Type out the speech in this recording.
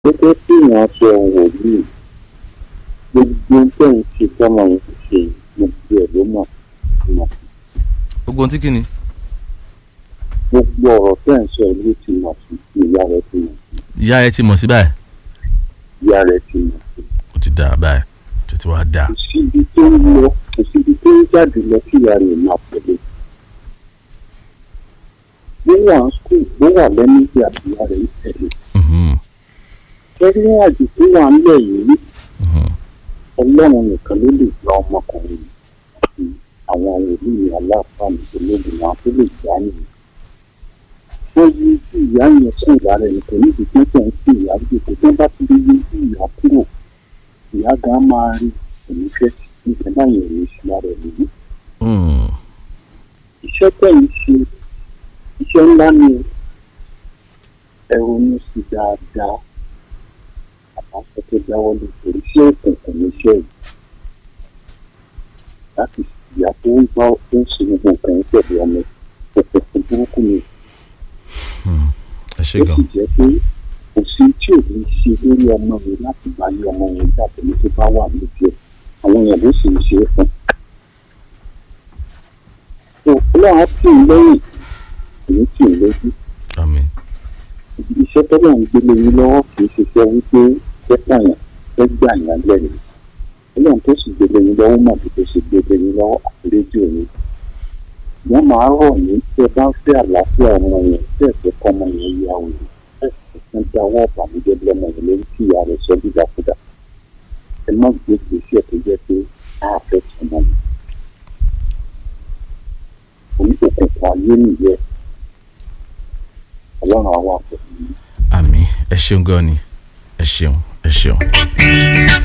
gẹ́gẹ́ bí ìyàn ṣe wòlíì gbogbo tẹ̀ ń ṣe tọ́mọ yẹn ṣe gbogbo ẹ̀ ló mọ̀ mọ̀ gbogbo ohun tí kìíní. gbogbo ọ̀rọ̀ tẹ̀ ń sọ ló ti mọ̀ sí ìyá rẹ̀ ti mọ̀ sí ìyá ẹ ti mọ̀ sí báyìí ìyá rẹ̀ ti mọ̀ sí. ó ti dà báyìí tó ti wá dà. kò síbi tó ń lọ kò síbi tó ń jáde lọ kí ìyá rẹ̀ máa pẹ̀lú. bó wà ń skul bó wà lẹ́nu bí àbíyá rẹ̀ ń tẹ̀lé. Mhm, kẹ́rí àjò tó wà ńlẹ̀ yìí mhm. ọlọ́run nìkan ló lè gba ọmọkùnrin àti àwọn wòlíì aláàfáàní ológun náà tó lè gbà nìyí. wọ́n yí sí ìyá yẹn kúrò lára ẹni kò ní ìdíje tó ń sí ìyá gbèsè tó bá ti lè yí sí ìyá kúrò ìyá gan máa rí òní fẹ́ níṣẹ́ náà yẹn ní sí lára ẹni yìí. Mm, iṣẹ́ tẹ̀yìn ṣe iṣẹ́ ńlá ni ẹ ronú sí dáadáa àbáṣe tó dáwọ́ lé torí iṣẹ́ òkùnkùn ní iṣẹ́ yìí láti ìyá tó ń bá tó ń ṣe gbogbo nǹkan yìí pẹ̀lú ọmọ òkùnkùn burúkú ni ẹ ṣe ó gan. sì jẹ́ pé kò sí tí ò ní ṣe lórí ọmọ mi láti bá yé ọmọ yẹn jáde ní tó bá wà lójú ẹ̀ àwọn èèyàn ló sì ń ṣe é fún. tó ọlọ́run á tì í lẹ́yìn èyí tì í lójú àmín iṣẹ́ tó lọ́n gbélé yín lọ́wọ́ kì í ṣiṣẹ́ wípé fẹ́ pààyàn fẹ́ gbà yàn lẹ́nu ọlọ́run tó sì gbélé yín lọ́wọ́ mọ̀ bí tó ṣe gbélé yín lọ́wọ́ àti rédíò yín wọ́n máa rọ̀ yín tẹ́ bá ń fẹ́ àlàáfíà ọmọ yẹn tẹ́ ẹ̀ fẹ́ kọ́ ọmọ yẹn yá o yìí tẹ́ ẹ̀ fẹ́ dáwọ́ ọ̀bàmíjẹ́ lọ́mọ yẹn lórí kí ìyá rẹ̀ sọ dídàkudà ẹ má gbé gbèsè tó jẹ́ pé a fẹ́ tún mọ́ mi orí òkùnkùn ayé nìyẹn ọlọ́run àwọn àpò àmín ẹ ṣeun gan ni ẹ ṣeun ẹ ṣeun.